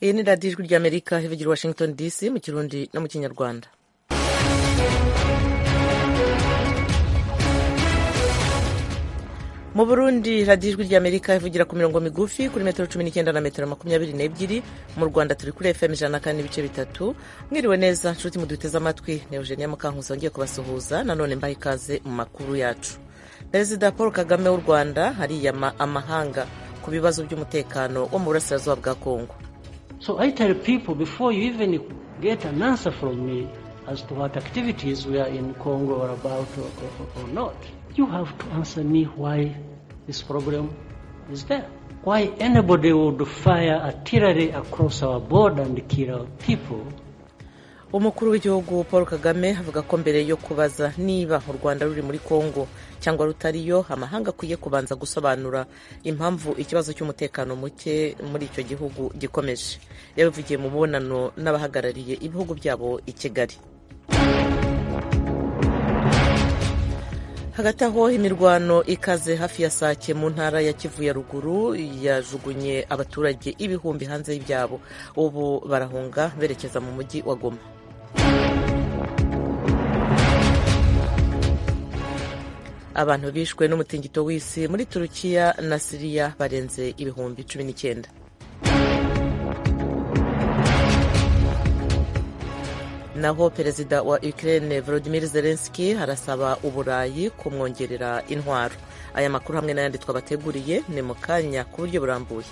iyi ni radiyo ijwi ry'amerika ivugira i washington dc mu kirundi no mu kinyarwanda mu burundi radiyo ijwi ry'amerika ivugira ku mirongo migufi kuri metero cumi n'icyenda na metero makumyabiri n'ebyiri mu rwanda turi kuri fm ijana na kane n'ibice bitatu mwiriwe neza nshuti muduteze amatwi ni eugenia mukankusi wongeye kubasuhuza nanone mbaha ikaze mu makuru yacu perezida paul kagame w'u rwanda hariyama amahanga ku bibazo by'umutekano wo mu burasirazuba bwa kongo So I tell people before you even get an answer from me as to what activities we are in Congo or about or, or, or not, you have to answer me why this problem is there. Why anybody would fire artillery across our border and kill our people umukuru w'igihugu paul kagame avuga ko mbere yo kubaza niba u rwanda ruri muri kongo cyangwa rutariyo amahanga akwiye kubanza gusobanura impamvu ikibazo cy'umutekano muke muri icyo gihugu gikomeje yabivugiye mu mubonano n'abahagarariye ibihugu byabo i kigali hagati aho imirwano ikaze hafi ya sake mu ntara ya kivu ya ruguru yajugunye abaturage ibihumbi hanze y'ibyabo ubu barahunga berekeza mu mujyi wa goma abantu bishwe n'umutingito w'isi muri turukiya na siriya barenze ibihumbi cumi n'icyenda naho perezida wa ukraine volodimir zelenski arasaba uburayi kumwongerera intwaro aya makuru hamwe n'ayandi twabateguriye ni mu kanya ku buryo burambuye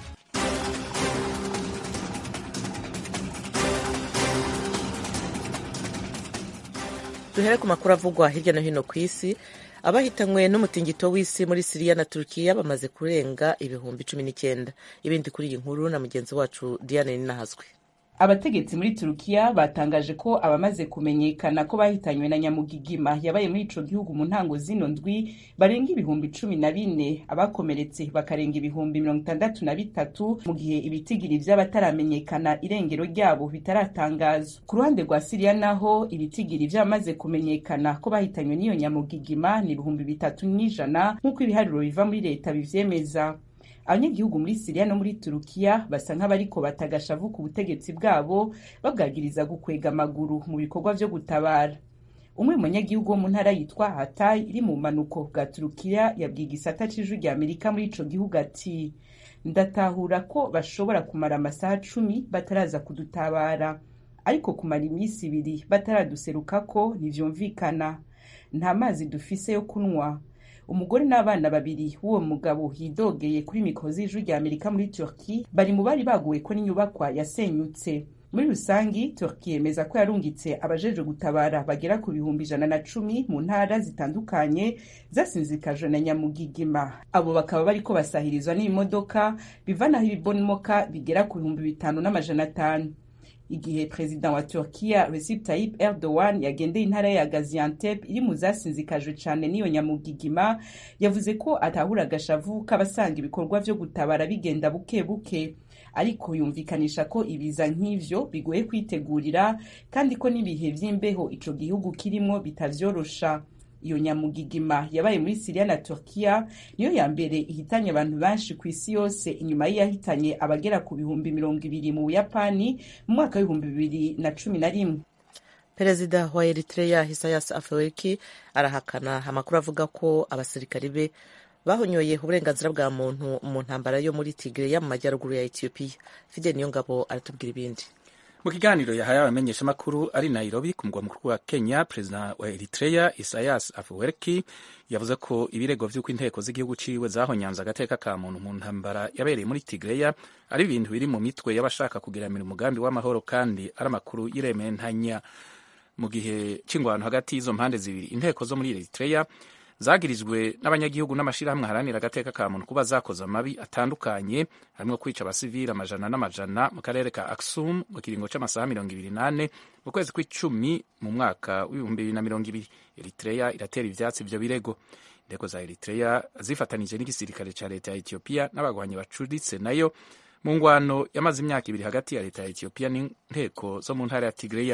duhere ku makuru avugwa hirya no hino ku isi abahitanywe n'umutingito w'isi muri siriya na turukiya bamaze kurenga ibihumbi cumi n'icyenda ibindi kuri iyi nkuru na mugenzi wacu diane ninahazwe abategetsi muri turukiya batangaje ko abamaze kumenyekana ko bahitanywe na nyamugigima yabaye muri ico gihugu mu ntango zino ndwi barenga ibihumbi cumi na bine abakomeretse bakarenga ibihumbi mirongo itandatu na bitatu mu gihe ibitigiri vy'abataramenyekana irengero ryabo bitaratangazwa ku ruhande rwa siriya naho ibitigiri vy'abamaze kumenyekana ko bahitanywe n'iyo nyamugigima ni ibihumbi bitatu n'ijana nk'uko ibiharuro biva muri leta bivyemeza abanyagihugu muri siriya no muri turukiya basa nk'abariko batagashavu ku butegetsi bwabo babwagiriza gukwega amaguru mu bikorwa vyo gutabara umwe mu banyagihugu wo mu ntara yitwa hatayi iri mu bumanuko bwa turukiya yabwiye igisata c'ijwi rya amerika muri ico gihugu ati ndatahura ko bashobora kumara amasaha cumi bataraza kudutabara ariko kumara iminsi ibiri bataraduserukako ntivyumvikana nta mazi dufise yo kunywa umugore n'abana babiri w'uwo mugabo yidogeye kuri mikoro z'ijwi rya amerika muri turki bari mu bari baguwe ko n'inyubakwa yasenyutse muri rusangi turki yemeza ko yarungitse abajejwe gutabara bagera ku bihumbi ijana na cumi mu ntara zitandukanye zasinzikajwe na nyamugigima abo bakaba bariko basahirizwa n'imodoka bivanaho ibibomoka bigera ku bihumbi bitanu n'amajana atanu igihe perezida wa turkiya recep tayyip erdogan yagendeye intara ya gaziantep iri mu zasinzikajwe cane n'iyo nyamugigima yavuze ko atahura agashavu k'abasanga ibikorwa vyo gutabara bigenda buke buke ariko yumvikanisha ko ibiza nk'ivyo bigoye kwitegurira kandi ko n'ibihe vy'imbeho ico gihugu kirimwo bitavyorosha iyo nyamugigima yabaye muri siriya na turkiya niyo ya mbere ihitanye abantu benshi ku isi yose inyuma y'iyahitanye abagera ku bihumbi mirongo ibiri mu buyapani mu mwaka w'ibihumbi bibiri na cumi na rimwe perezida wa eritrea hisayas afweriki arahakana amakuru avuga ko abasirikari be bahonyoye uburenganzira bwa muntu mu ntambara yo muri tigreya mu majyaruguru ya etiyopiya fide niyo ngabo aratubwira ibindi mu kiganiro yahaye abamenyeshamakuru ari nairobi ku mugwa mukuru wa kenya perezida wa eritrea isayas afwerki yavuze ko ibirego vy'uko inteko z'igihugu ciwe zahonyanze agateka ka muntu mu ntambara yabereye muri tigreya ari ibintu biri mu mitwe y'abashaka kugiramira umugambi w'amahoro kandi ari amakuru y'irementanya mu gihe c'ingwano hagati y'izo mpande zibiri inteko zo muri eritrea zagirijwe n'abanyagihugu n'amashirahamwe aharanira agateka ka muntu kuba zakoze amabi atandukanye harimo kwica abasivili amajana n'amajana mu karere ka aksum mu kiringo c'amasaha mirongo ibiri nane mu kwezi kw'icumi mu mwaka w'ibihumbi bibiri na mirongo ibiri eritrea iratera ivyatsi ivyo birego inteko za eritrea zifatanije n'igisirikare ca leta ya ethiopia n'abagwanyi bacuritse nayo mu ngwano yamaze imyaka ibiri hagati ya leta ya ethiopia n'inteko zo mu ntara ya tigreya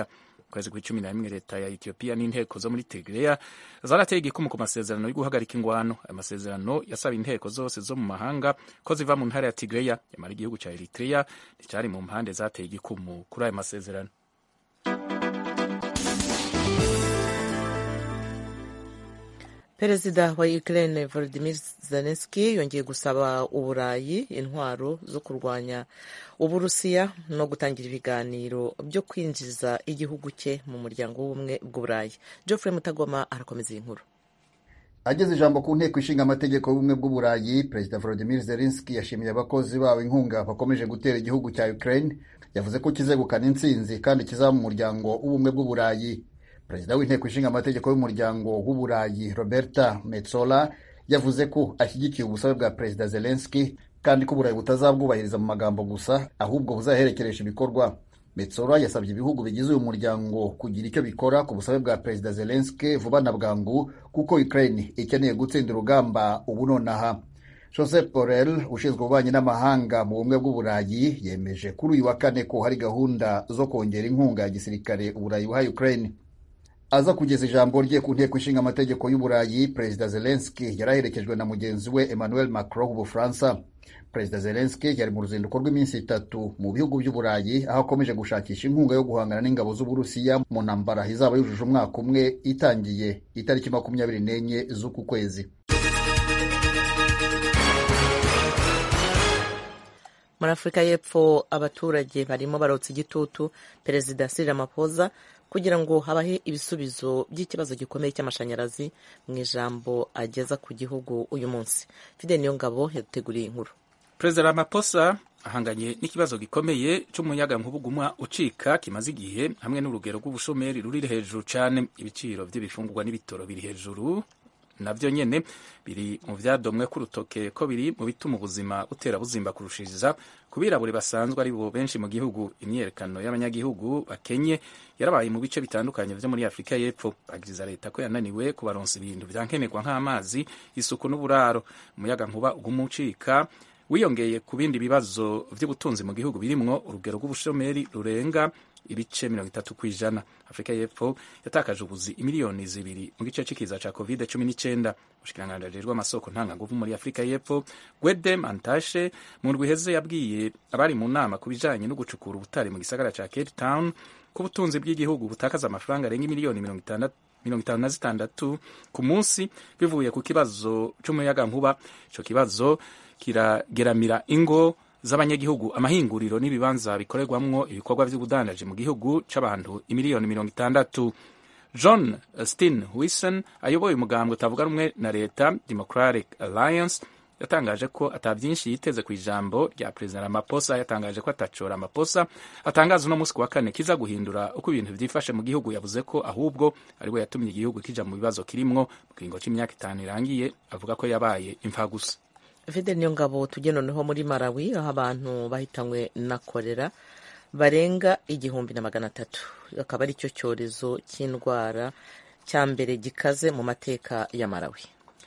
kwezi kw'icumi na rimwe leta ya etiyopiya n'inteko zo muri tigreya zarateye igikumu ku masezerano yo guhagarika ingwano ayo masezerano yasaba inteko zose zo mu mahanga ko ziva mu ntara ya tigreya yamara igihugu cya eritrea nticyari mu mpande zateye igikumu kuri ayo masezerano perezida wa ukraine volodimir zelenski yongeye gusaba uburayi intwaro zo kurwanya uburusiya no gutangira ibiganiro byo kwinjiza igihugu cye mu muryango w'ubumwe bw'uburayi geoffrey mutagoma arakomeza iyi nkuru ageze ijambo ku nteko ishinga amategeko y'ubumwe bw'uburayi perezida volodimir zelenski yashimiye abakozi bawo inkunga bakomeje gutera igihugu cya ukraine yavuze ko kizegukana intsinzi kandi kizaba mu muryango w'ubumwe bw'uburayi perezida w'inteko ishinga amategeko y'umuryango w'uburayi roberta metsola yavuze ko ashyigikiye ubusabe bwa perezida zelenski kandi ko uburayi butazabwubahiriza mu magambo gusa ahubwo buzaherekeresha ibikorwa metsola yasabye ibihugu bigize uyu muryango kugira icyo bikora ku busabe bwa perezida zelenski vuba na bwangu kuko ukraine ikeneye gutsinda urugamba ubu nonaha joseph borrell ushinzwe ububanyi n'amahanga mu bumwe bw'uburayi yemeje kuri uyu wa kane ko hari gahunda zo kongera inkunga ya gisirikare uburayi buha ukraine aza kugeza ijambo rye ku nteko ishinga amategeko y'uburayi perezida zelenski yari aherekejwe na mugenzi we emmanuel macron w'ubufaransa perezida zelenski yari mu ruzinduko rw'iminsi itatu mu bihugu by'uburayi aho akomeje gushakisha inkunga yo guhangana n'ingabo z'uburusiya mu ntambara izaba yujuje umwaka umwe itangiye itariki makumyabiri n'enye z'uku kwezi muri afurika y'epfo abaturage barimo barotsa igitutu perezida Cyril Ramaphosa kugira ngo habahe ibisubizo by'ikibazo gikomeye cy'amashanyarazi mu ijambo ageza ku gihugu uyu munsi fide niyo ngabo yaduteguriye inkuru perezida Ramaphosa ahanganye n'ikibazo gikomeye cy'umuyagankuba ucika kimaze igihe hamwe n'urugero rw'ubushomeri ruri hejuru cyane ibiciro by'ibifungurwa n'ibitoro biri hejuru nabyo nyene biri mu vyadomwe k'urutoke ko biri mu bituma ubuzima butera buzimba kurushiriza ku birabure basanzwe ari bo benshi mu gihugu imyiyerekano y'abanyagihugu bakenye yarabaye mu bice bitandukanye vyo muri afurika y'epfo bagiriza leta ko yananiwe kubaronsa ibintu vyankenerwa nk'amazi isuku n'uburaro umuyaga nkuba uguma ucika wiyongeye ku bindi bibazo vy'ubutunzi mu gihugu birimwo urugero rw'ubushomeri rurenga ibice mirongo itatu ku ijana afurika y'epfo yatakaje ubuzi imiliyoni zibiri mu gice c'ikiza ca covid cumi n'icenda umushikiranganji ajejwe amasoko ntanganguvu muri afurika y'epfo gwede mantashe mu ndwi iheze yabwiye abari mu nama ku bijanye no gucukura ubutare mu gisagara ca cape town ko ubutunzi bw'igihugu butakaza amafaranga arenga imiliyoni mirongo itanu na zitandatu ku munsi bivuye ku kibazo c'umuyagankuba ico kibazo kirageramira ingo z'abanyagihugu amahinguriro n'ibibanza bikorerwamwo ibikorwa vy'ubudandaji mu gihugu c'abantu imiliyoni mirongo itandatu john stin wison ayoboye umugambwe utavuga rumwe na leta democratic alliance yatangaje ko ata byinshi yiteze ku ijambo rya perezida Ramaphosa yatangaje ko atacora Ramaphosa atangaza uno munsi ku wa kane kiza guhindura uko ibintu vyifashe mu gihugu yavuze ko ahubwo ari we yatumye igihugu kija mu bibazo kirimwo mu kiringo c'imyaka itanu irangiye avuga ko yabaye imfagusa fide niyo ngabo tujye noneho muri Malawi aho abantu bahitanywe na korera barenga igihumbi na magana atatu akaba ari cyo cyorezo cy'indwara cya mbere gikaze mu mateka ya Malawi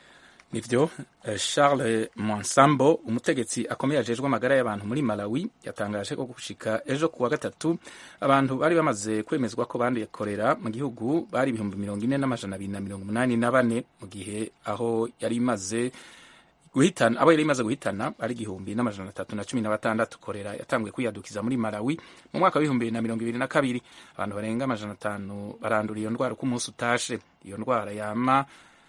nivyo Charles Monsambo umutegetsi akomeye ajejwe amagara y'abantu muri Malawi yatangaje ko gushika ejo kuwa gatatu abantu bari bamaze kwemezwa ko banduye korera mu gihugu bari ibihumbi mirongo ine n'amajana abiri na mirongo umunani na bane mu gihe aho yari imaze guhitana abo yari imaze guhitana ari igihumbi n'amajana atatu na cumi na batandatu korera yatanguye kwiyadukiza muri Malawi mu mwaka w'ibihumbi bibiri na mirongo ibiri na kabiri abantu barenga amajana atanu barandura iyo ndwara uko umunsi utashe iyo ndwara yama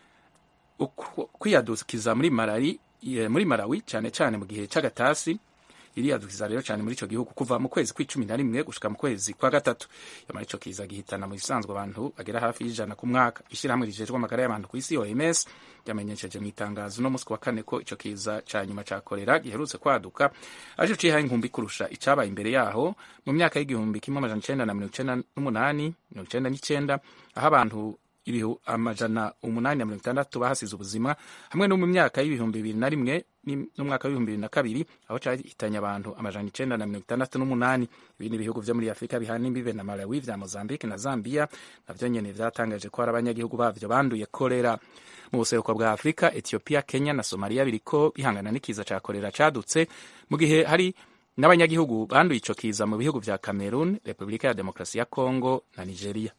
kwiyadukiza muri Malawi muri Malawi cyane cyane mu gihe c'agatasi iriyadukiza rero cyane muri ico gihugu kuva mu kwezi kw'icumi na rimwe gushika mu kwezi kwa gatatu yamara ico kiza gihitana mu bisanzwe abantu bagera hafi y'ijana ku mwaka ishyirahamwe rijejwe amagara y'abantu ku isi OMS ryamenyesheje mu itangazo no musi wa kane ko ico kiza ca nyuma ca korera giherutse kwaduka aje cihaye inkumbi kurusha icabaye imbere yaho mu myaka y'igihumbi kimwe amajana icenda na mirongo icenda n'umunani mirongo icenda n'icenda aho abantu ibihu amajana umunani na mirongo itandatu bahasize ubuzima hamwe no mu myaka y'ibihumbi bibiri na rimwe n'umwaka w'ibihumbi bibiri na kabiri aho cahitanye abantu amajana icenda na mirongo itandatu n'umunani ibindi bihugu vyo muri afurika bihana imbibe na malawi vya mozambique na zambia navyo nyene vyatangaje ko hari abanyagihugu bavyo banduye korera mu buseruko bwa afurika ethiopia kenya na somalia biriko bihangana n'ikiza ca korera cadutse mu gihe hari n'abanyagihugu banduye ico kiza mu bihugu vya cameroon repubulika ya demokarasi ya congo na nigeria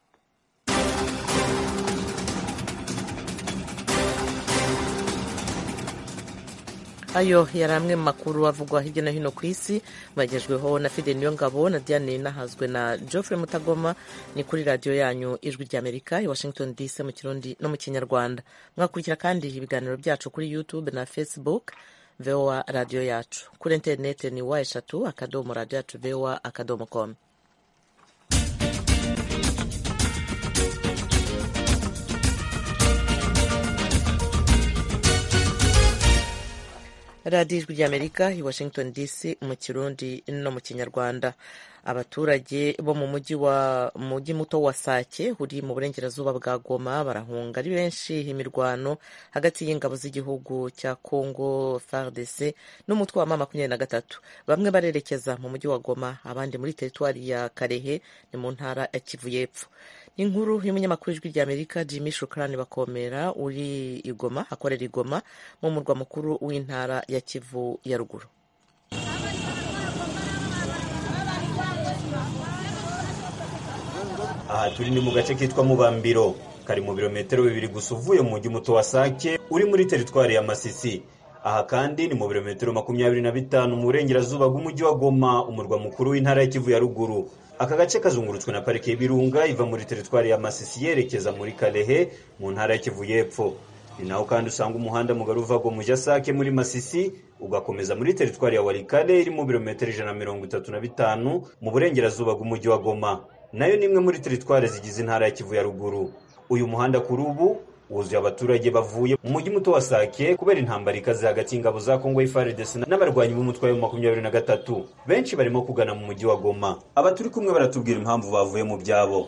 ayo yari amwe mu makuru avugwa hirya no hino ku isi bagejweho na fide niyo ngabo na diane nahazwe na geoffrey mutagoma ni kuri radiyo yanyu ijwi ry'amerika i washington dc mu kirundi no mu kinyarwanda mwakurikira kandi ibiganiro byacu kuri youtube na facebook voa radiyo yacu kuri interineti ni wa eshatu akadomo radiyo yacu voa akadomo com radiyo ijwi ry'amerika i washington dc mu kirundi no mu kinyarwanda abaturage bo mu mujyi wa mujyi muto wa sake uri mu burengerazuba bwa goma barahunga ari benshi imirwano hagati y'ingabo z'igihugu cya congo fardc n'umutwe wa ma makumyabiri na gatatu bamwe barerekeza mu mujyi wa goma abandi muri teritwari ya karehe ni mu ntara ya kivu y'epfo inkuru y'umunyamakuru w'ijwi ry'amerika jimmy shukrani bakomera uri igoma akorera igoma mu murwa mukuru w'intara ya kivu ya ruguru aha turi ni mu gace kitwa mubambiro kari mu birometero bibiri gusa uvuye mu mujyi muto wa sake uri muri teritwari ya masisi aha kandi ni mu birometero makumyabiri na bitanu mu burengerazuba bw'umujyi wa goma umurwa mukuru w'intara ya kivu ya ruguru aka gace kazungurutswe na parike y'ibirunga iva muri teritwari ya masisi yerekeza muri karehe mu ntara ya kivu y'epfo ni naho kandi usanga umuhanda mugari uva mu sake muri masisi ugakomeza muri teritwari ya warikare iri mu birometero ijana na mirongo itatu na bitanu mu burengerazuba bw'umujyi wa goma nayo ni imwe muri teritwari zigize intara ya kivu ya ruguru uyu muhanda kuri ubu wuzuye abaturage bavuye mu mujyi muto wa sake kubera intambara ikaze hagati y'ingabo za kongo FARDC n'abarwanyi b'umutwe wa makumyabiri na gatatu benshi barimo kugana mu mujyi wa goma aba turi kumwe baratubwira impamvu bavuye mu byabo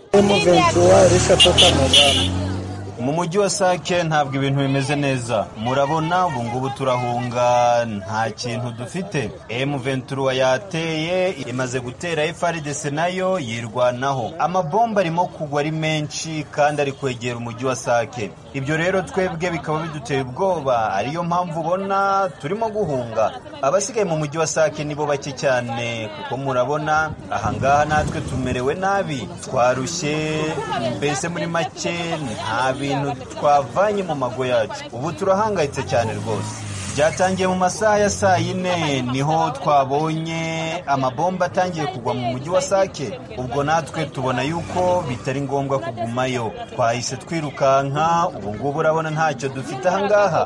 mu mujyi wa sake ntabwo ibintu bimeze neza murabona ubu ngubu turahunga nta kintu dufite M23 yateye imaze gutera FARDC nayo yirwanaho amabomba arimo kugwa ari menshi kandi ari kwegera umujyi wa sake ibyo rero twebwe bikaba biduteye ubwoba ariyo mpamvu ubona turimo guhunga abasigaye mu mujyi wa sake nibo bake cyane kuko murabona ahangaha natwe tumerewe nabi twarushye mbese muri make nta bintu twavanye mu mago yacu ubu turahangayitse cyane rwose byatangiye mu masaha ya saa yine niho twabonye amabomba atangiye kugwa mu mujyi wa sake ubwo natwe tubona yuko bitari ngombwa kugumayo twahise twirukanka ubu ngubu urabona ntacyo dufite ahangaha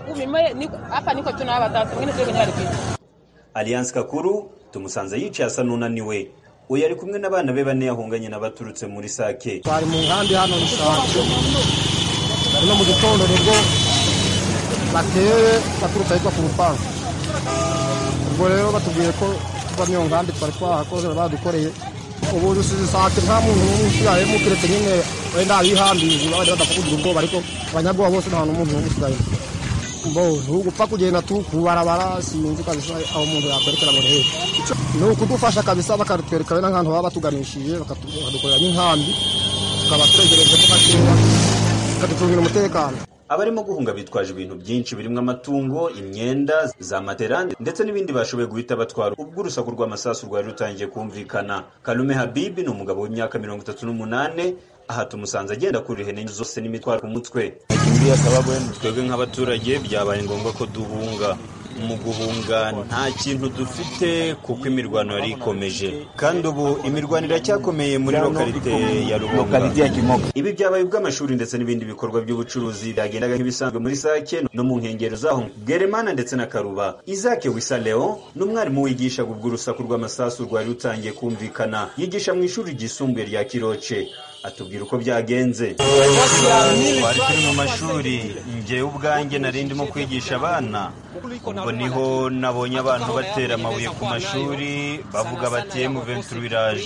alliance kakuru tumusanze yicaye asa n'unaniwe uyu ari kumwe n'abana be bane yahunganye n'abaturutse muri sake twari mu nkambi hano ni sake no mu gitondo nibwo bateye baturutse ahitwa ku rupangu ubwo rero batubwiye ko tuva mu iyo nkambi twari twahakoze badukoreye ubu dusize sake nta muntu n'umwe usigayemo keretse nyine wenda abihambiriye abandi badapfa kugira ubwoba ariko abanyabwoba bose nta n'umuntu n'umwe usigayemo mbo ntugupfa kugenda tu kubarabara sinzi kabisa aho umuntu yakwerekera ngo rehe ni ukudufasha kabisa bakatwereka wenda nk'ahantu baba batuganishije bakadukorera n'inkambi tukaba turegerejemo gakeya bakaducungira umutekano abarimo guhunga bitwaje ibintu byinshi birimo amatungo imyenda za matera ndetse n'ibindi bashoboye guhita batwara ubwo urusaku rw'amasasu rwari rutangiye kumvikana kalume habibi ni umugabo w'imyaka mirongo itatu n'umunane aha tumusanze agenda kuri ihene zose n'imitwaro ku mutwe twebwe nk'abaturage byabaye ngombwa ko duhunga mu guhunga nta kintu dufite kuko imirwano yari ikomeje kandi ubu imirwano iracyakomeye muri lokalite ya rubonga ibi byabaye ubw'amashuri ndetse n'ibindi bikorwa by'ubucuruzi byagendaga nk'ibisanzwe muri sake no mu nkengero zaho bweremana ndetse na karuba izake wisa leo ni umwarimu wigishaga ubwo urusaku rw'amasasu rwari rutangiye kumvikana yigisha mu ishuri ryisumbuye rya kiroce atubwira uko byagenze twari turi mu mashuri njyewe ubwanjye nari ndimo kwigisha abana ubwo niho nabonye abantu batera amabuye ku mashuri bavuga bati emuventuri iraje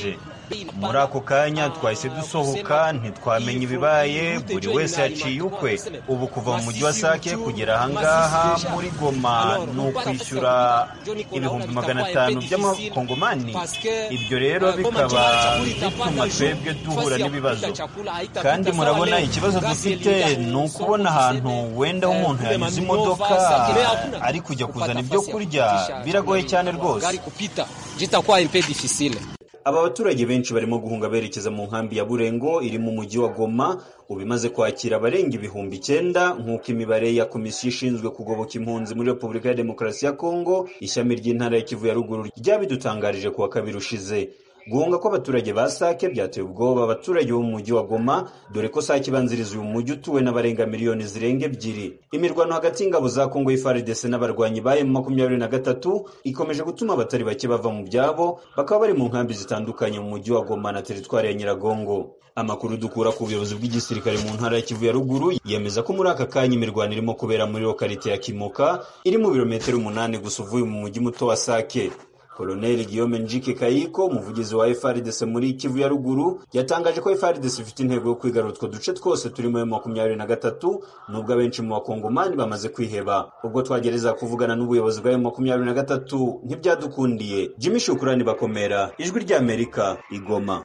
muri ako kanya twahise dusohoka ntitwamenya ibibaye buri wese yaciye ukwe ubu kuva mu mujyi wa sake kugera ahangaha muri goma ni ukwishyura ibihumbi magana atanu by'amakongomani ibyo rero bikaba bituma twebwe duhura n'ibibazo kandi murabona ikibazo dufite ni ukubona ahantu wenda aho umuntu yanyuze imodoka ari kujya kuzana ibyo kurya biragoye cyane rwose aba baturage benshi barimo guhunga berekeza mu nkambi ya burengo iri mu mujyi wa goma ubu imaze kwakira abarenga ibihumbi icyenda nk'uko imibare ya komisiyo ishinzwe kugoboka impunzi muri repubulika ya demokarasi ya kongo ishami ry'intara ya kivu ya ruguru ryabidutangarije ku wa kabiri ushize guhunga kw'abaturage ba sake byateye ubwoba abaturage bo mu mujyi wa goma dore ko sake ibanziriza uyu mujyi utuwe n'abarenga miliyoni zirenga ebyiri imirwano hagati y'ingabo za kongo y'ifaridese n'abarwanyi ba emu makumyabiri na gatatu ikomeje gutuma abatari bake bava mu byabo bakaba bari mu nkambi zitandukanye mu mujyi wa goma na teritwari ya nyiragongo amakuru dukura ku buyobozi bw'igisirikare mu ntara ya kivu ya ruguru yemeza ko muri aka kanya imirwano irimo kubera muri lokalite ya kimoka iri mu birometero umunani gusa uvuye mu mujyi muto wa sake koloneli guillaume njike kayiko umuvugizi wa frdc muri kivu ya ruguru yatangaje ko frdc ifite intego yo kwigarura utwo duce twose turimo ya makumyabiri na gatatu nubwo abenshi mu bakongomani bamaze kwiheba ubwo twagereza kuvugana n'ubuyobozi bwa makumyabiri na gatatu ntibyadukundiye jimmy shukurani bakomera ijwi ry'amerika igoma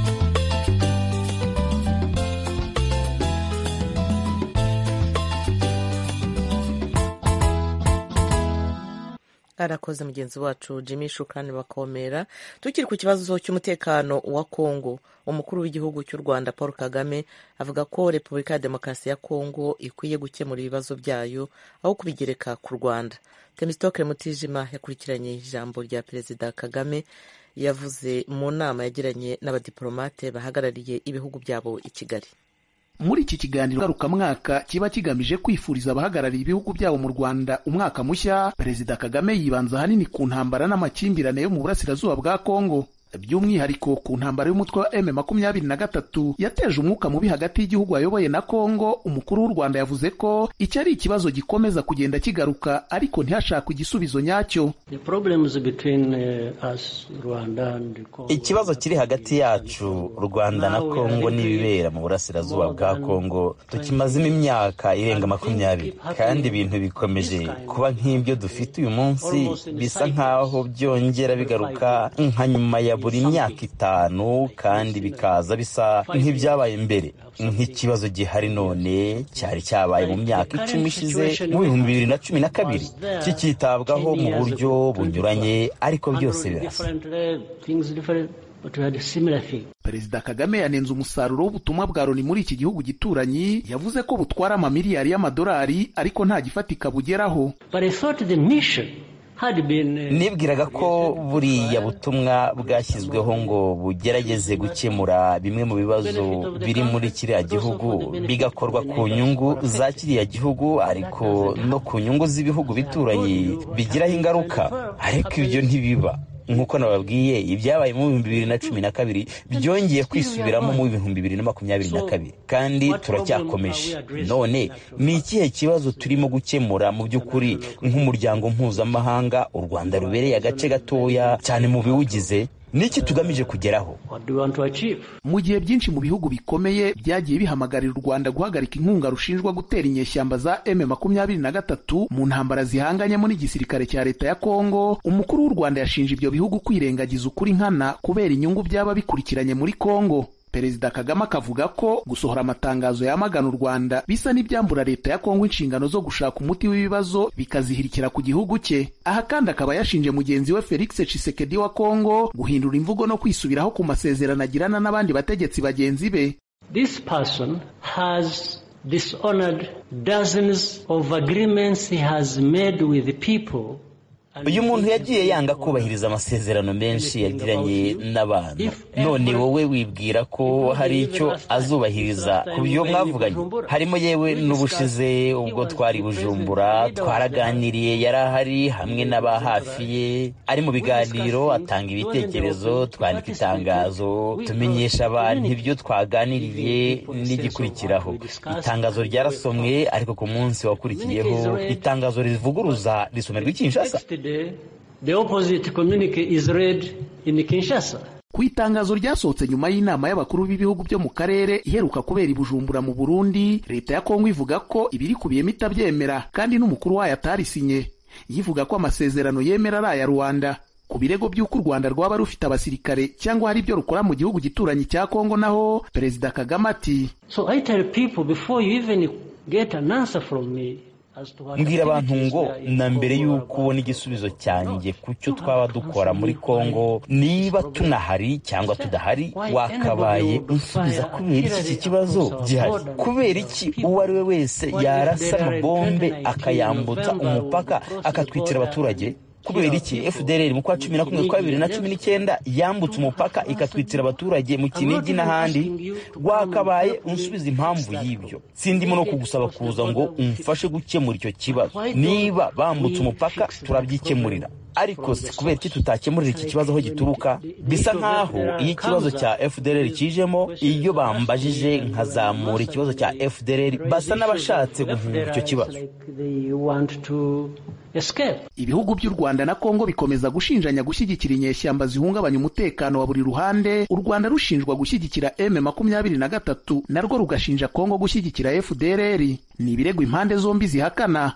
arakoze mugenzi wacu jimmy shukrani bakomera tukiri ku kibazo cy'umutekano wa kongo umukuru w'igihugu cy'u rwanda paul kagame avuga ko repubulika ya demokarasi ya kongo ikwiye gukemura ibibazo byayo aho kubigereka ku rwanda temistokere mutijima yakurikiranye ijambo rya perezida kagame yavuze mu nama yagiranye n'abadiporomate bahagarariye ibihugu byabo i kigali muri iki kiganiro ngarukamwaka kiba kigamije kwifuriza abahagarariye ibihugu byabo mu rwanda umwaka mushya perezida kagame yibanza ahanini ku ntambara n'amakimbirane yo mu burasirazuba bwa kongo by'umwihariko ku ntambara y'umutwe wa m makumyabiri na gatatu yateje umwuka mubi hagati y'igihugu ayoboye na kongo umukuru w'u rwanda yavuze ko iki ari ikibazo gikomeza kugenda kigaruka ariko ntihashakwe igisubizo nyacyo ikibazo kiri hagati yacu rwanda na kongo n'ibibera mu burasirazuba bwa kongo tukimazemo imyaka irenga makumyabiri kandi ibintu bikomeje kuba nk'ibyo dufite uyu munsi bisa nk'aho byongera bigaruka nka nyuma ya buri myaka itanu kandi bikaza bisa nk'ibyabaye mbere nk'ikibazo gihari none cyari cyabaye mu myaka icumi ishize mu bihumbi bibiri na cumi na kabiri kikitabwaho mu buryo bunyuranye ariko byose birasa perezida kagame yanenze umusaruro w'ubutumwa bwa loni muri iki gihugu gituranyi yavuze ko butwara amamiliyari y'amadolari ariko nta gifatika bugeraho nibwiraga ko buriya butumwa bwashyizweho ngo bugerageze gukemura bimwe mu bibazo biri muri kiriya gihugu bigakorwa ku nyungu za kiriya gihugu ariko no ku nyungu z'ibihugu bituranye bigiraho ingaruka ariko ibyo ntibiba nk'uko nababwiye ibyabaye mu bihumbi bibiri na cumi na kabiri byongeye kwisubiramo mu bihumbi bibiri na makumyabiri na kabiri kandi turacyakomeje none ni ikihe kibazo turimo gukemura mu by'ukuri nk'umuryango mpuzamahanga u rwanda rubereye agace gatoya cyane mu biwugize niki tugamije kugeraho mu gihe byinshi mu bihugu bikomeye byagiye bihamagarira u rwanda guhagarika inkunga rushinjwa gutera inyeshyamba za m makumyabiri na gatatu mu ntambara zihanganyemo n'igisirikare cya leta ya kongo umukuru w'u rwanda yashinje ibyo bihugu kwirengagiza ukuri nkana kubera inyungu byaba bikurikiranye muri kongo perezida kagame akavuga ko gusohora amatangazo yamagana u rwanda bisa n'ibyambura leta ya kongo inshingano zo gushaka umuti w'ibibazo bikazihirikira ku gihugu cye aha kandi akaba yashinje mugenzi we felix cisekedi wa kongo guhindura imvugo no kwisubiraho ku masezerano agirana n'abandi bategetsi bagenzi be This person has dishonored dozens of agreements he has made with the people uyu muntu yagiye yanga kubahiriza amasezerano menshi yagiranye n'abantu none wowe wibwira ko hari icyo azubahiriza ku byo mwavuganye harimo yewe n'ubushize ubwo twari bujumbura twaraganiriye yari ahari hamwe n'aba hafi ye ari mu biganiro atanga ibitekerezo twandika itangazo tumenyesha abantu ibyo twaganiriye n'igikurikiraho itangazo ryarasomwe ariko ku munsi wakurikiyeho itangazo rivuguruza risomerwa i kinshasa the opposite communique is read in Kinshasa. ku itangazo ryasohotse nyuma y'inama y'abakuru b'ibihugu byo mu karere iheruka kubera i bujumbura mu burundi leta ya kongo ivuga ko ibirikubiyemo itabyemera kandi n'umukuru wayo atarisinye yivuga ko amasezerano yemera ari aya rwanda ku birego by'uko u rwanda rwaba rufite abasirikare cyangwa hari ibyo rukora mu gihugu gituranyi cya kongo naho perezida kagame ati So I tell people before you even get an answer from me as to what mbwira abantu ngo activities we are na in mbere Congo y'uko about ubona igisubizo cyanjye ku cyo twaba dukora muri kongo niba tunahari cyangwa tudahari wakabaye unsubiza kubera iki iki kibazo gihari kubera iki uwo ari we wese yarasa amabombe akayambutsa umupaka akatwitira abaturage kubera iki fdr mu kwa cumi na kumwe kwa bibiri na cumi n'icyenda yambutse umupaka ikatwitira abaturage mu kinigi n'ahandi wakabaye unsubiza impamvu y'ibyo sindimo no kugusaba kuza ngo umfashe gukemura icyo kibazo niba bambutse umupaka turabyikemurira ariko si kubera iki tutakemurira iki kibazo aho gituruka bisa nk'aho iyo ikibazo cya fdr kijemo iyo bambajije nkazamura ikibazo cya fdr basa n'abashatse guhunga icyo kibazo like they want to escape. ibihugu by'u rwanda na kongo bikomeza gushinjanya gushyigikira inyeshyamba zihungabanya umutekano wa buri ruhande u rwanda rushinjwa gushyigikira m makumyabiri na gatatu narwo rugashinja kongo gushyigikira fdrr ni ibirego impande zombi zihakana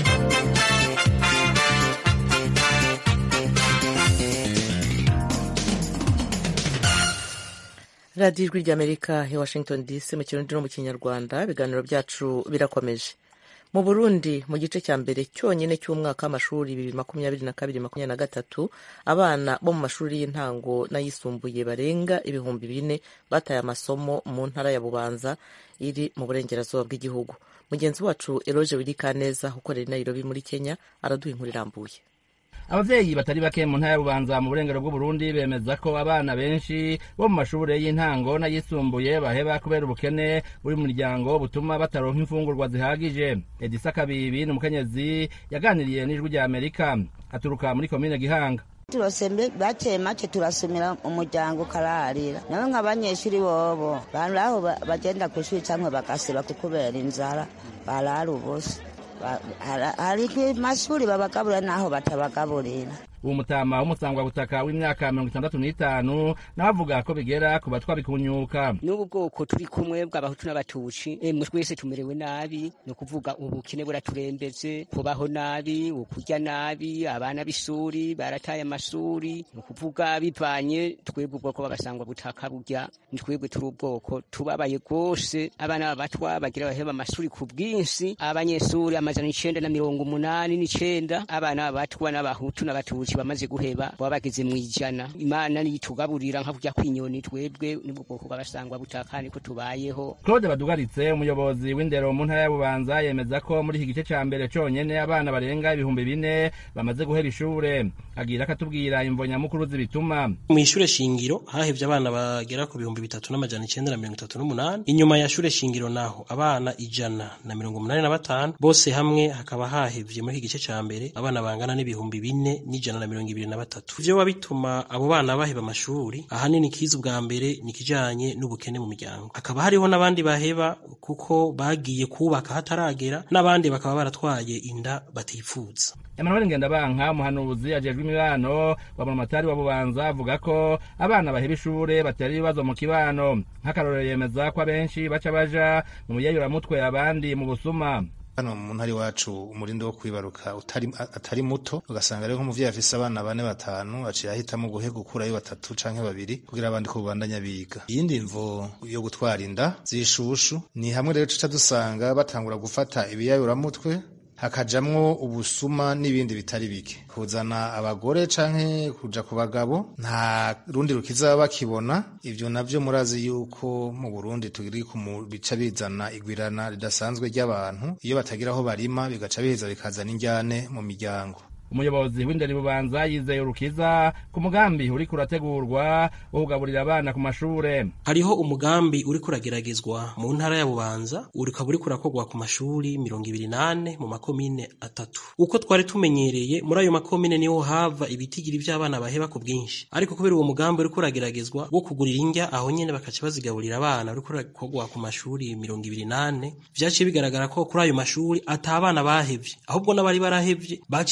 radiyo ijwi ry'amerika ya washington dc mu kirundi no mu kinyarwanda ibiganiro byacu birakomeje mu burundi mu gice cya mbere cyonyine cy'umwaka w'amashuri bibiri makumyabiri na kabiri makumyabiri na gatatu abana bo mu mashuri y'intango n'ayisumbuye barenga ibihumbi bine bataye amasomo mu ntara ya bubanza iri mu burengerazuba bw'igihugu mugenzi wacu eroge wirikaneza ukorera i nairobi muri kenya araduha inkuru irambuye abavyeyi batari bake mu ntara ya bubanza mu burengero bw'uburundi bemeza ko abana benshi bo mu mashure y'intango n'ayisumbuye baheba kubera ubukene buri mu muryango butuma bataronka imfungurwa zihagije edisa kabibi ni umukenyezi yaganiriye n'ijwi rya amerika aturuka muri komine gihanga turosembe bake make turasumira umuryango ukararira nawe nk'abanyeshuri bobo bantu aho ba- bagenda ku ishuri cyangwa bagasiba kubera inzara barara ubusa Ba- hari- hari ku mashuri babagaburira n'aho batabagaburira uwo mutama w'umusangwabutaka w'imyaka mirongo itandatu n'itanu nawe avuga ko bigera ku batwa bikunyuka n'ubu bwoko turi kumwe bw'abahutu n'abatutsi emwe twese tumerewe nabi ni ukuvuga ubukene buraturembeze kubaho nabi ukurya nabi abana b'ishuri barataye amashuri ni ukuvuga bivanye twebwe ubwoko b'abasangwa butaka burya ni twebwe turi ubwoko tubabaye rwose abana b'abatwa bagira baheba amashuri ku bwinshi abanyeshuri amajana icenda na mirongo umunani n'icenda abana b'abatwa n'abahutu n'abatutsi bamaze guheba baba bageze mu ijana imana niyitugaburira nka kurya kw'inyoni twebwe nibwo bwoko bw'abasangwa butaka niko tubayeho claude badugaritse umuyobozi w'indero mu ntara ya bubanza yemeza ko muri iki gice ca mbere conyene abana barenga ibihumbi bine bamaze guhera ishure agira akatubwira imvo nyamukuru zibituma mu ishure shingiro hahevye abana bagera ku bihumbi bitatu n'amajana icenda na mirongo itatu n'umunani inyuma ya shure shingiro naho abana ijana na mirongo umunani na batanu bose hamwe hakaba hahevye muri iki gice ca mbere abana bangana n'ibihumbi bine n'ijana na mirongo ibiri na batatu ivyo biba bituma abo bana baheba amashuri ahanini kiza ubwa mbere ni ikijanye n'ubukene mu miryango hakaba hariho n'abandi baheba kuko bagiye kubaka hataragera n'abandi bakaba baratwaye inda batifuza emmanuel ngendabanka umuhanuzi ajejwe imibano wa munamatari wa bubanza avuga ko abana baheba ishure batera ibibazo mu kibano nk'akarorero yemeza ko abenshi baca baja mu muyayuramutwe abandi mu busuma hano mu ntara iwacu umurindi wo kwibaruka utari atari muto ugasanga rero nk'umuvyeyi afise abana bane batanu aciye ahitamo guhe gukurayo batatu canke babiri kugira abandi ko babandanya biga iyindi mvo yo gutwara inda zishushu ni hamwe rero tuca dusanga batangura gufata ibiyayuramutwe hakajamwo ubusuma n'ibindi bitari bike kuzana abagore canke kuja ku bagabo nta rundi rukiza bakibona ivyo navyo murazi yuko mu Burundi turi ku bica bizana igwirana ridasanzwe ry'abantu iyo batagira aho barima bigaca biheza bikazana injyane mu miryango umuyobozi w'inderi bubanza yizeye urukiza ku mugambi uriko urategurwa wo kugaburira abana ku mashure hariho umugambi uriko urageragezwa mu ntara ya bubanza ukaba uriko urakorwa ku mashuri mirongo ibiri nane mu makomine atatu uko twari tumenyereye muri ayo makomine niho hava ibitigiri vy'abana baheba ku bwinshi ariko kubera uwo mugambi uriko urageragezwa wo kugurira indya aho nyene bakaca bazigaburira abana uriko urakorwa ku mashuri mirongo ibiri nane vyaciye bigaragara ko kuri ayo mashuri ata abana bahevye ahubwo n'abari barahevye baciye bagaruka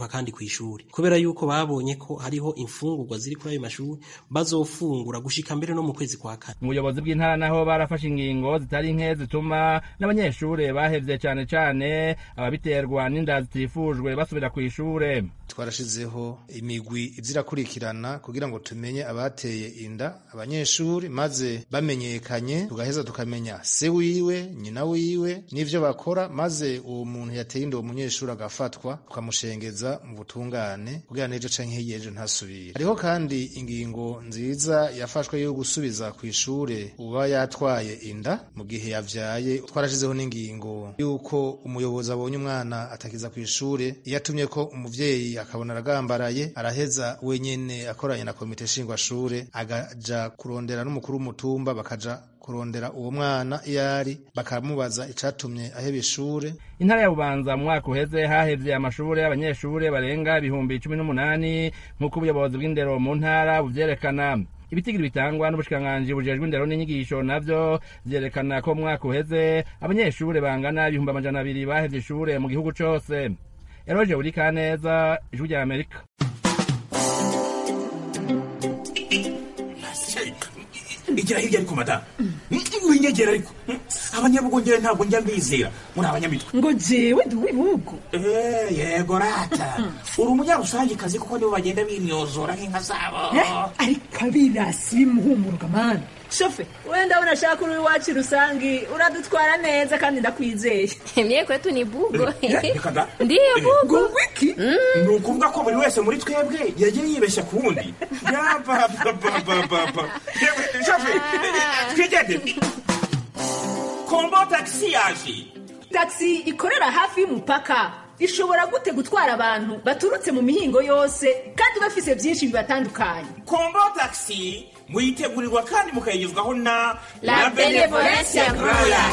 kugaruka kandi ku ishuri kubera yuko babonye ko hariho imfungurwa ziri kuri ayo mashuri bazofungura gushika mbere no mu kwezi kwa kane mu buyobozi bw'intara naho barafashe ingingo zitari nke zituma n'abanyeshure bahevye cane cane ababiterwa n'inda zitifujwe basubira ku ishure twarashizeho imigwi izirakurikirana kugira ngo tumenye abateye inda abanyeshuri maze bamenyekanye tugaheza tukamenya se wiwe nyina wiwe n'ivyo bakora maze uwo muntu yateye inda uwo munyeshuri agafatwa tukamushengeza mu butungane kugira n'ejo canke hirya ejo ntasubire hariho kandi ingingo nziza yafashwe yo gusubiza ku ishure uba yatwaye inda mu gihe yavyaye twarashizeho n'ingingo yuko umuyobozi abonye umwana atakiza ku ishure iyo atumye ko umuvyeyi akabona aragambaraye araheza wenyene akoranye na komite nshingwashure agaja kurondera n'umukuru w'umutumba bakaja kurondera uwo mwana iyo ari bakamubaza icatumye aheba ishure intara ya bubanza mu mwaka uheze hahevye amashure y'abanyeshure barenga ibihumbi cumi n'umunani nk'uko ubuyobozi bw'indero mu ntara buvyerekana ibitigiri bitangwa n'ubushikiranganji bujejwe indero n'inyigisho navyo vyerekana ko mu mwaka uheze abanyeshure bangana ibihumbi amajana abiri bahevye ishure mu gihugu cose eroje urikaneza ijwi rya amerika igira hirya ariko madamu winyegera ariko abanyabugongera ntabwo njya mbizera muri abanyamitwe ngo jewe ndi uw'ibihugu yego rata uri umunyarusangikazi kuko nibo bagenda binyozora nk'inka zabo ariko abirasi bimuhumuruka mani shofe wenda unashaka uri iwacu rusangi uradutwara neza kandi ndakwizeye mie kwetu ni bugo reka da ndiyo bugo wiki ni ukuvuga ko buri wese muri twebwe yagiye yibeshya ku wundi yabababababa shofe twigendere kombo tagisi yaje tagisi ikorera hafi y'umupaka ishobora gute gutwara abantu baturutse mu mihingo yose kandi bafise byinshi bibatandukanye kombo tagisi muyitegurirwa kandi mukayigezwaho na La Benevolencia Royal.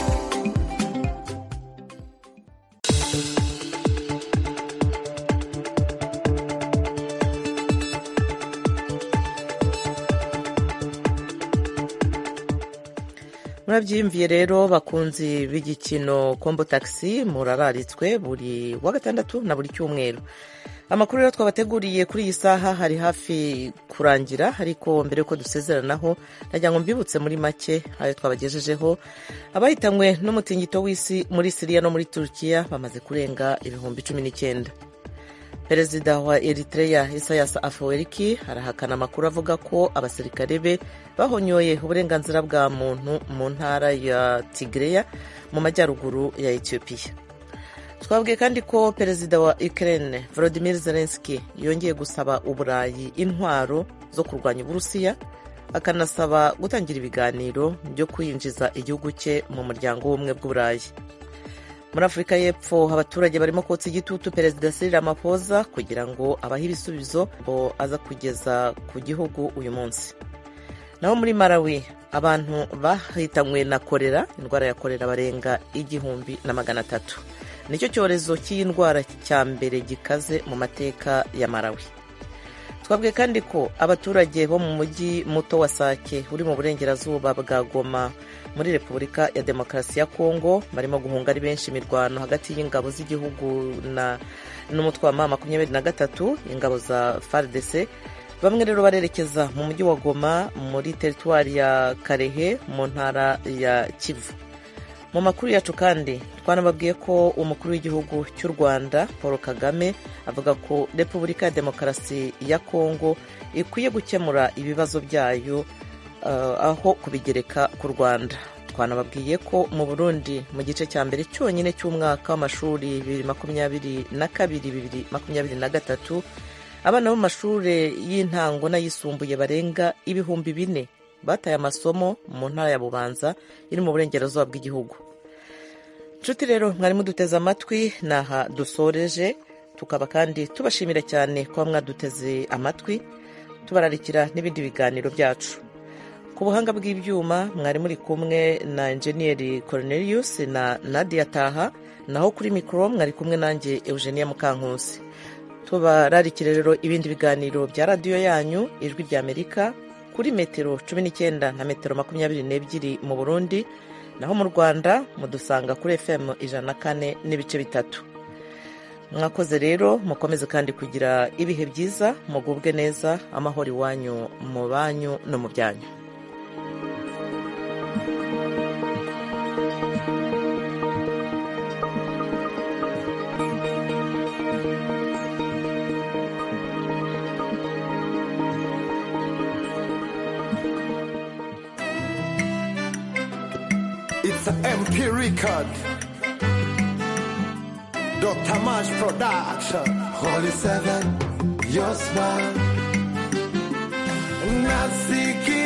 murabyiyumviye rero bakunzi b'igikino kombo taxi murararitswe buri wa gatandatu na buri cyumweru amakuru rero twabateguriye kuri iyi saha hari hafi kurangira ariko mbere y'uko dusezeranaho nagira ngo mbibutse muri make ayo twabagejejeho abahitanywe n'umutingito w'isi muri siriya no muri turukiya bamaze kurenga ibihumbi cumi n'icyenda perezida wa eritrea isayas afweriki arahakana amakuru avuga ko abasirikare be bahonyoye uburenganzira bwa muntu mu ntara ya tigreya mu majyaruguru ya etiyopiya twabwiye kandi ko perezida wa ukraine volodimir zelenski yongeye gusaba uburayi intwaro zo kurwanya uburusiya akanasaba gutangira ibiganiro byo kwinjiza igihugu cye mu muryango w'ubumwe bw'uburayi muri afurika y'epfo abaturage barimo kotsa igitutu perezida Cyril Ramaphosa kugira ngo abahe ibisubizo ngo aza kugeza ku gihugu uyu munsi naho muri Malawi abantu bahitanywe na korera indwara ya korera barenga igihumbi na magana atatu nicyo cyorezo cy'iyi ndwara cya mbere gikaze mu mateka ya Malawi twabwiye kandi ko abaturage bo mu mujyi muto wa sake uri mu burengerazuba bwa goma muri repubulika ya demokarasi ya kongo barimo guhunga ari benshi imirwano hagati y'ingabo z'igihugu n'umutwe wa ma makumyabiri na gatatu ingabo za fardc bamwe rero barerekeza mu mujyi wa goma muri teritwari ya karehe mu ntara ya kivu mu makuru yacu kandi twanababwiye ko umukuru w'igihugu cy'u rwanda paul kagame avuga ko repubulika ya demokarasi ya kongo ikwiye gukemura ibibazo byayo aho kubigereka ku rwanda twanababwiye ko mu burundi mu gice cya mbere cyonyine cy'umwaka w'amashuri bibiri makumyabiri na kabiri bibiri makumyabiri na gatatu abana bo mu mashuri y'intango n'ayisumbuye barenga ibihumbi bine bataye amasomo mu ntara ya bubanza iri mu burengerazuba bw'igihugu inshuti rero mwari muduteze amatwi ni aha dusoreje tukaba kandi tubashimira cyane kuba mwaduteze amatwi tubararikira n'ibindi biganiro byacu ku buhanga bw'ibyuma mwari muri kumwe na enjeniyeri Cornelius na nadia taha naho kuri mikoro mwari kumwe nanjye eugenia mukankusi tubararikire rero ibindi biganiro bya radiyo yanyu ijwi ry'amerika kuri metero cumi n'icyenda na metero makumyabiri n'ebyiri mu burundi naho mu rwanda mudusanga kuri fm ijana na kane n'ibice bitatu mwakoze rero mukomeze kandi kugira ibihe byiza mugubwe neza amahoro iwanyu mu banyu no mu byanyu It's an MP record. Dr. Mash Production. Holy Seven, your smile. Nasiki